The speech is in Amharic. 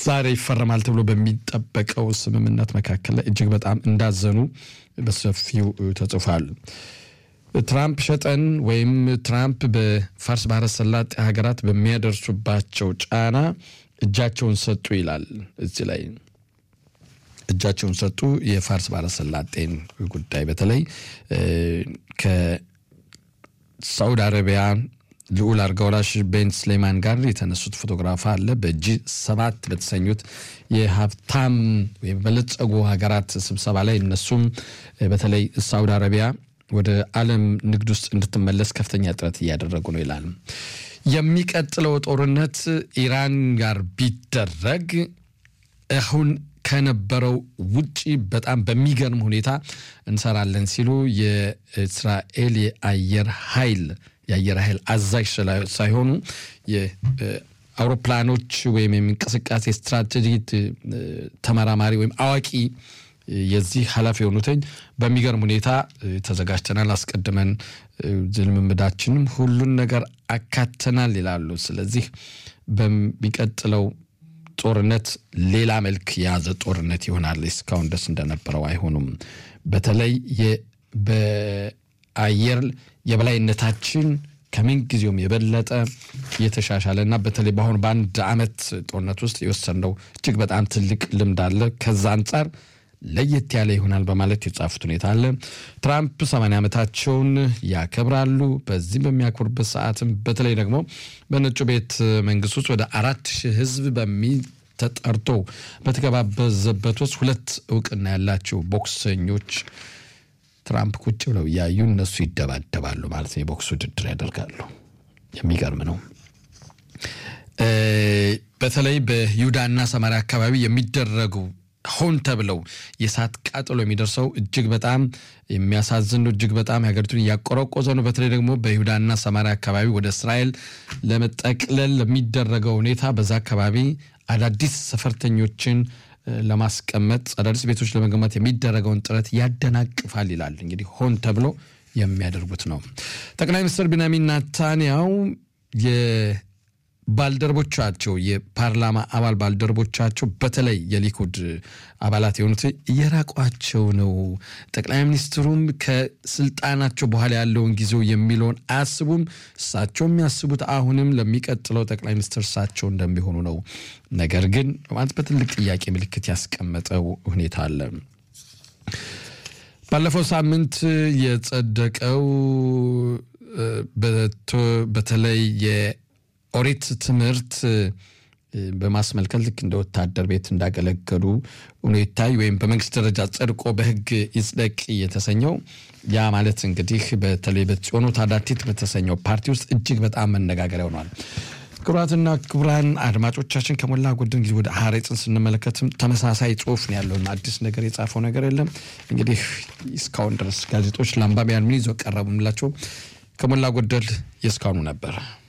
ዛሬ ይፈረማል ተብሎ በሚጠበቀው ስምምነት መካከል ላይ እጅግ በጣም እንዳዘኑ በሰፊው ተጽፏል። ትራምፕ ሸጠን ወይም ትራምፕ በፋርስ ባህረ ሰላጤ ሀገራት በሚያደርሱባቸው ጫና እጃቸውን ሰጡ ይላል እዚህ ላይ እጃቸውን ሰጡ። የፋርስ ባህረ ሰላጤን ጉዳይ በተለይ ከሳውዲ አረቢያ ልዑል አልጋ ወራሽ ቤን ስሌማን ጋር የተነሱት ፎቶግራፍ አለ። በጂ ሰባት በተሰኙት የሀብታም ወይም በለጸጉ ሀገራት ስብሰባ ላይ እነሱም በተለይ ሳውዲ አረቢያ ወደ ዓለም ንግድ ውስጥ እንድትመለስ ከፍተኛ ጥረት እያደረጉ ነው ይላል። የሚቀጥለው ጦርነት ኢራን ጋር ቢደረግ አሁን ከነበረው ውጪ በጣም በሚገርም ሁኔታ እንሰራለን ሲሉ የእስራኤል የአየር ኃይል የአየር ኃይል አዛዥ ሳይሆኑ የአውሮፕላኖች ወይም የእንቅስቃሴ ስትራቴጂ ተመራማሪ ወይም አዋቂ የዚህ ኃላፊ የሆኑትኝ በሚገርም ሁኔታ ተዘጋጅተናል፣ አስቀድመን ልምምዳችንም ሁሉን ነገር አካተናል ይላሉ። ስለዚህ በሚቀጥለው ጦርነት ሌላ መልክ የያዘ ጦርነት ይሆናል። እስካሁን ደስ እንደነበረው አይሆኑም። በተለይ በአየር የበላይነታችን ከምን ጊዜውም የበለጠ የተሻሻለ እና በተለይ በአሁኑ በአንድ ዓመት ጦርነት ውስጥ የወሰነው እጅግ በጣም ትልቅ ልምድ አለ። ከዛ አንጻር ለየት ያለ ይሆናል በማለት የጻፉት ሁኔታ አለ። ትራምፕ ሰማንያ ዓመታቸውን ያከብራሉ። በዚህ በሚያከብሩበት ሰዓትም በተለይ ደግሞ በነጩ ቤት መንግስት ውስጥ ወደ አራት ሺህ ህዝብ በሚ ተጠርቶ በተገባበዘበት ውስጥ ሁለት እውቅና ያላቸው ቦክሰኞች ትራምፕ ቁጭ ብለው እያዩ እነሱ ይደባደባሉ ማለት ነው። የቦክስ ውድድር ያደርጋሉ። የሚገርም ነው። በተለይ በይሁዳና ሰማሪያ አካባቢ የሚደረጉ ሆን ተብለው የእሳት ቃጠሎ የሚደርሰው እጅግ በጣም የሚያሳዝን ነው። እጅግ በጣም የሀገሪቱን እያቆረቆዘ ነው። በተለይ ደግሞ በይሁዳና ሰማሪያ አካባቢ ወደ እስራኤል ለመጠቅለል ለሚደረገው ሁኔታ በዛ አካባቢ አዳዲስ ሰፈርተኞችን ለማስቀመጥ አዳዲስ ቤቶች ለመገንባት የሚደረገውን ጥረት ያደናቅፋል ይላል። እንግዲህ ሆን ተብሎ የሚያደርጉት ነው። ጠቅላይ ሚኒስትር ቢንያሚን ናታንያው ባልደረቦቻቸው የፓርላማ አባል ባልደረቦቻቸው በተለይ የሊኩድ አባላት የሆኑት እየራቋቸው ነው። ጠቅላይ ሚኒስትሩም ከስልጣናቸው በኋላ ያለውን ጊዜው የሚለውን አያስቡም። እሳቸው የሚያስቡት አሁንም ለሚቀጥለው ጠቅላይ ሚኒስትር እሳቸው እንደሚሆኑ ነው። ነገር ግን ማለት በትልቅ ጥያቄ ምልክት ያስቀመጠው ሁኔታ አለ። ባለፈው ሳምንት የጸደቀው በተለይ ኦሪት ትምህርት በማስመልከት ልክ እንደ ወታደር ቤት እንዳገለገሉ ሆኖ ይታይ ወይም በመንግስት ደረጃ ጸድቆ በሕግ ይጽደቅ የተሰኘው ያ ማለት እንግዲህ በተለይ በጽዮኑ ታዳቲት በተሰኘው ፓርቲ ውስጥ እጅግ በጣም መነጋገሪያ ሆኗል። ክቡራትና ክቡራን አድማጮቻችን ከሞላ ጎደል ጊዜ ወደ ሀሬጽን ስንመለከትም ተመሳሳይ ጽሁፍ ነው ያለው። አዲስ ነገር የጻፈው ነገር የለም። እንግዲህ እስካሁን ድረስ ጋዜጦች ለአንባቢያን ምን ይዘው ቀረቡ የምላቸው ከሞላ ጎደል የእስካሁኑ ነበር።